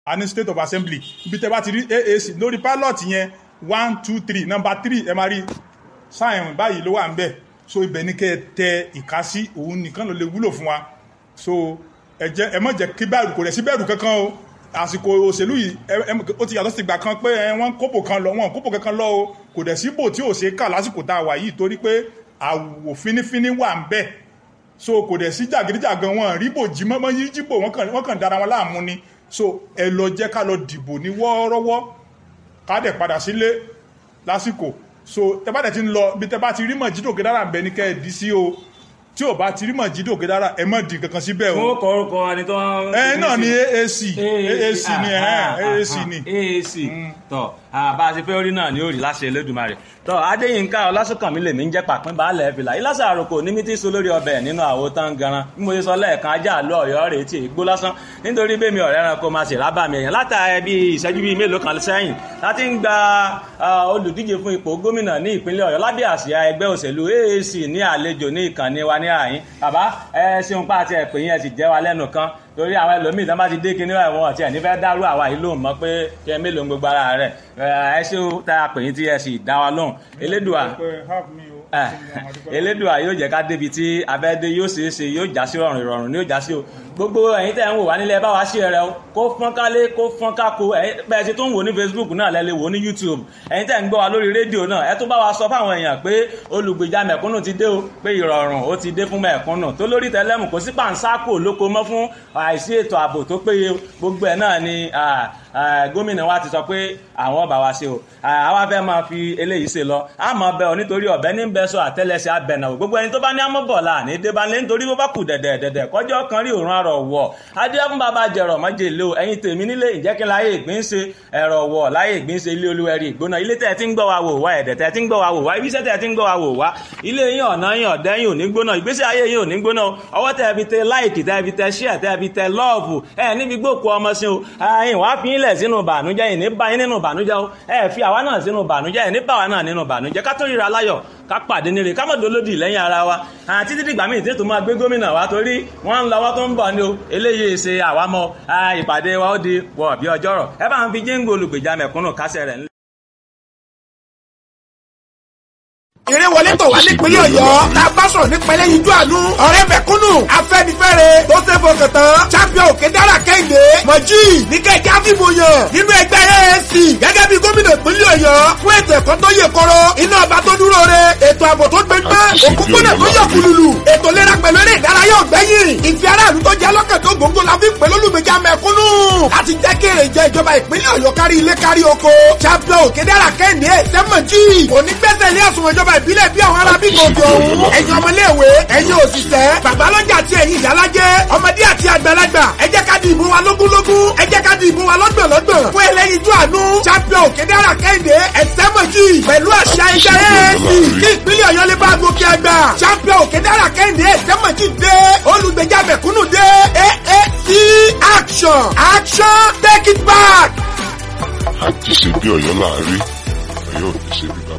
a ní state of assembly ibi tẹ́ bá ti rí aac lórí pilot yẹn one two three number three ẹ máa rí sáyẹn báyìí ló wà ń bẹ̀ so ibẹ̀ ní kẹ́ ẹ tẹ ìkásí òun nìkan ló lè wúlò fún wa so ẹ jẹ́ ẹ má jẹ́ kí bẹ̀rù kò rẹ̀ sí bẹ̀rù kankan o àsìkò òṣèlú yìí ẹ- ẹ- ó ti yàtọ̀ sí ìgbà kan pé ẹ, wọ́n kóbò kan lọ wọ́n kóbò kankan lọ o kò dẹ̀ síbò tí ò ṣe é kà lásìkò tá a wà yìí torí pé àwò fínífíní wà ń bẹ̀ so kò dẹ̀ sí jàgídíjàgan wọn ríbò jí mọ́mọ́ yí jíbò wọ́n kàn wọ́n kàn dára wọn láàmú ni so ẹ lọ jẹ́ ká lọ dìbò ní wọ́ọ́rọ́wọ́ ká dẹ̀ padà sílé lásìkò so tẹ bá dẹ̀ ti ń lọ bí tẹ bá ti rí mọ̀jídò gẹ́dára ń bẹ ní kẹ́ ẹ dí sí o tí ò bá ti rí mọ̀jídò gẹ́dára ẹ mọ̀ di kankan síbẹ̀ o fún kọ orúkọ ẹni tó ń. ẹ náà ni AAC AAC ni ẹ AAC ni AAC tọ bá a ti fẹ́ orí náà ni ó rí láṣẹ Elédùmarè tọ Adéyínká Ọlásùnkànmí lèmi ń jẹ́ pàpín baálẹ̀ fìlà ìlàsà àròkò ní mítí so lórí ọbẹ̀ nínú àwo tán garan bí mo ṣe sọ lẹ́ẹ̀kan ajá àlọ́ ọ̀yọ́ rèé tí ègbó lásán nítorí bẹ́ẹ̀ mi ọ̀rẹ́ ẹranko máa ṣe rábà mi èèyàn látàrí bí ìṣẹ́jú bíi mélòó kan sẹ́yìn láti ń gba ah, olùdíje fún ipò gómìnà ní ìpínlẹ̀ Ọ̀yọ́ lábẹ́ àsíá ẹgbẹ́ òṣèlú AAC ní àlejò ní ìkànnì wa ní àyín bàbá ẹ ṣeun pa àti ẹ̀pẹ́ yẹn sì jẹ́ wa lẹ́nu kan torí àwọn ẹlòmíì tó bá ti dé kinní ẹ̀wọ̀n ọ̀tí ẹ̀ nífẹ̀ẹ́ dárú àwa yìí lóhùn mọ́ pé kí ẹ mélòó ń gbogbo ara rẹ̀ ẹ ṣé o tá a pè yín tí ẹ sì dá wa lóhùn elédùà ẹ elédùà yóò jẹ́ ká débi tí abẹ́dé yóò ṣe é ṣe yóò já sí rọrùn ìrọ̀rùn ni yóò já sí o gbogbo ẹ̀yin tẹ́ ń wò wá nílẹ̀ bá wa ṣe rẹ o kó fọ́n kálé kó fọ́n kákó ẹ̀yin bẹ́ẹ̀ ti tó ń wò ní Facebook náà lẹ́lẹ́ wò ní YouTube ẹ̀yin tẹ́ ń gbọ́ wa lórí rédíò náà ẹ tó bá wa sọ fáwọn èèyàn pé olùgbèjà mẹ̀kúnnù ti dé o pé ìrọ̀rùn ó ti dé fún mẹ̀kúnnù tó lórí tẹlẹ́mù kò sí pàǹsákò lóko mọ́ fún àìsí ètò ààbò tó péye gbogbo ẹ̀ náà ni ah, ah, gómìnà wa ti sọ pé àwọn ọba wa ṣe o Ah, àwa fẹ́ máa fi eléyìí ṣe lọ a máa bẹ ọ nítorí ọ̀bẹ ní bẹ sọ àtẹ́lẹsẹ̀ abẹnàwò gbogbo ẹni tó bá ní amọbọlá ní débánlé nítorí bó bá kù dẹdẹ dẹdẹ kọjọ kan rí òórùn àrọ wọ adéhùn bàbá jẹrọ mọjèlé o ẹ̀yin tèmi nílé ìjẹkí láyé ìgbín ṣe ẹrọ wọ láyé ìgbín ṣe ilé olúwẹrí ìgbóná ilé tẹ ti ń gbọ́ wa wò wá ẹdẹ tẹ ti ń gbọ́ wa wò wá ibiṣẹ́ tẹ ti ń gbọ́ wa wò wá ilé yín ọ̀nà yín ọ̀dẹ́ yín ò ní gbóná ìgbésí ayé yín ò ní gbóná o. ọwọ́ tẹ fi tẹ láìkì tẹ fi tẹ ṣíà tẹ fi tẹ lọ́ọ̀fù ẹ níbi gbòkú ọmọ sí o ẹ̀yin wàá fi yín lẹ̀ sínú bànújẹ́ yìí ní bá yín nínú bànújẹ́ o ẹ fi àwa náà sínú bànújẹ́ yìí ní bá wa náà nínú bànújẹ́ ká tó ríra láyọ̀ ká pàdé níre ká mọ̀ dolódì lẹ́yìn ara wa àti títí dìgbà míì tí tó máa gbé gómìnà wa torí wọ́n ń lọ́wọ́ tó ń bọ̀ ni o eléyìí ṣe àwámọ́ ìpàdé wa ó di wọ̀ bí ọjọ́rọ̀ ẹ bá ń fi jíǹgò olùgbèjà mẹ̀kúnnù kásẹ̀ rẹ̀ ńlẹ̀. eré wọlé tọ̀ wá nípínlẹ̀ ọ̀yọ́ la bá sọ̀rọ̀ nípa ẹlẹ́yinjú àánú ọ̀rẹ́ mẹ̀kúnnù afẹ́nifẹ́re tó ṣe fọkàn tán champion òkè dára kẹ́hìndé mọ̀jì níkẹ́jẹ́ àfihàn yàn nínú ẹgbẹ́ AAC gẹ́gẹ́ bí gómìnà ìpínlẹ̀ ọ̀yọ́ fún ètò ẹ̀kọ́ tó yè kọ́rọ́ iná ọba tó dúró re ètò ààbò tó gbẹgbẹ́ òkúkúnà tó yọ kùlùlù ètò ìlera pẹ̀lú eré ìdárayá ọ̀gbẹ́yìn ìfẹ́ aráàlú tó jẹ́ lọ́kàn tó gbòǹgbò la fi ń pè lólùgbèjà mẹ̀kúnnù láti jẹ́ kí èrè jẹ ìjọba ìpínlẹ̀ ọ̀yọ́ kárí ilé kárí oko champion òkè dára kẹ́hìndé sẹ́mọ̀jì ònígbẹ́sẹ̀ ilé àsùnwọ̀n ìjọba ìbílẹ̀ bí àwọn ará bíi gòkè òun. ẹ̀yin ọmọléèwé ẹ̀yin òṣìṣẹ́ babalọ́jà àti ẹ̀yin ìyálájẹ́ ọmọdé àti àgbàlagbà ẹ jẹ́ ká di ìbò wa lógúnlógún ẹ jẹ́ ká di ìbò wa lọ́gbọ̀nlọ́gbọ̀n fún ẹlẹ́yinjú àánú champion òkèdèrà kẹ́hìndé ẹ̀sẹ́mọ̀jì pẹ̀lú àṣà ẹgbẹ́ AAC kí ìpínlẹ̀ ọ̀yọ́ lè bá gòkè àgbà champion òkèdèrà kẹ́hìndé ẹ̀sẹ́mọ̀jì dé olùgbèjà mẹ̀kúnnù dé AAC action action take it back. àti ṣe bí ọ̀yọ́ láàárín ọ̀yọ́ ò ní ṣe bí